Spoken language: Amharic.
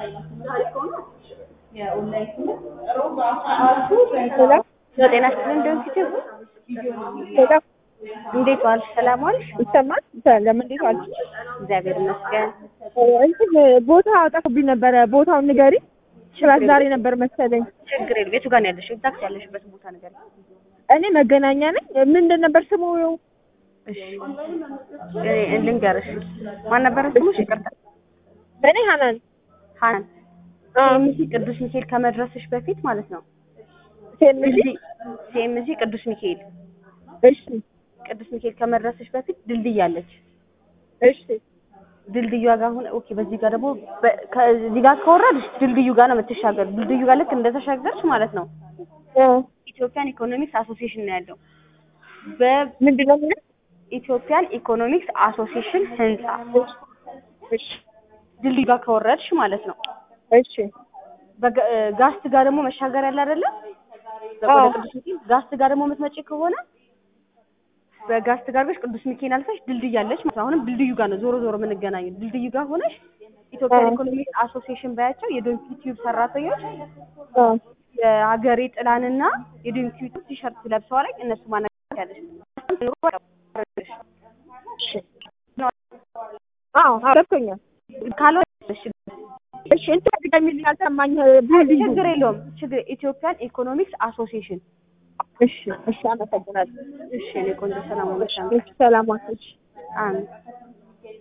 ጤና ይስጥልኝ እንደምትችል እንዴት ዋልሽ? ሰላም ዋልሽ? ይሰማል? ሰላም እንዴት ዋልሽ? እግዚአብሔር ይመስገን። እንትን ቦታ ጠፍቶብኝ ነበረ። ቦታውን ንገሪ። ክላስ ዛሬ ነበር መሰለኝ። ችግር የለም። የቱ ጋር ነው ያለሽው? ኤግዛክት ያለሽበት ቦታ ነገር እኔ መገናኛ ነኝ። ምንድን ነበር ስሙ? እሺ እ ልንገርሽ። ማን ነበረ ስሙሽ? ይቅርታ። እኔ ሀናን ሀናን ሲኤምሲ ቅዱስ ሚካኤል ከመድረስሽ በፊት ማለት ነው። ሴምሲ ሲኤምሲ ቅዱስ ሚካኤል እሺ ቅዱስ ሚካኤል ከመድረስሽ በፊት ድልድይ አለች። እሺ ድልድዩ ጋር አሁን ኦኬ፣ በዚህ ጋር ደግሞ በ- ከዚህ ጋር ከወረድሽ ድልድዩ ጋር ነው የምትሻገር። ድልድዩ ጋር ልክ እንደተሻገርሽ ማለት ነው እ ኢትዮጵያን ኢኮኖሚክስ አሶሲዬሽን ነው ያለው። ምንድን ነው የሚለው? በኢትዮጵያን ኢኮኖሚክስ አሶሲዬሽን ህንጻ እሺ ድልድዩ ጋር ከወረድሽ ማለት ነው። እሺ በጋ- እ ጋስት ጋር ደግሞ መሻገር ያለ አይደለ? አዎ። ወደ ቅዱስ ሚካኤል ጋስት ጋር ደግሞ የምትመጪ ከሆነ በጋስት ጋር ብለሽ ቅዱስ ሚካኤል አልፈሽ ድልድይ አለች ማለት ነው። አሁንም ድልድዩ ጋር ነው ዞሮ ዞሮ የምንገናኘው። ድልድዩ ጋር ሆነሽ ኢትዮጵያን አዎ። ኢኮኖሚክስ አሶሲዬሽን ባያቸው የዶንኪ ቲዩብ ሰራተኞች አ የሀገሬ ጥላንና የዶንኪ ቲዩብ ቲሸርት ለብሰዋል። እነሱ ማነጋገር ያለሽ አዎ ገብቶኛል። ካልሆነ እሺ እንትን ድገሚልኝ፣ አልሰማኝ ቢልዲንጉ። ችግር የለውም ችግር ኢትዮጵያን ኢኮኖሚክስ አሶሲዬሽን እሺ እሺ፣ አመሰግናለሁ። እሺ እኔ ቆንጆ ሰላም ሆነሽ እሺ ሰላም ዋልሽ። አሜን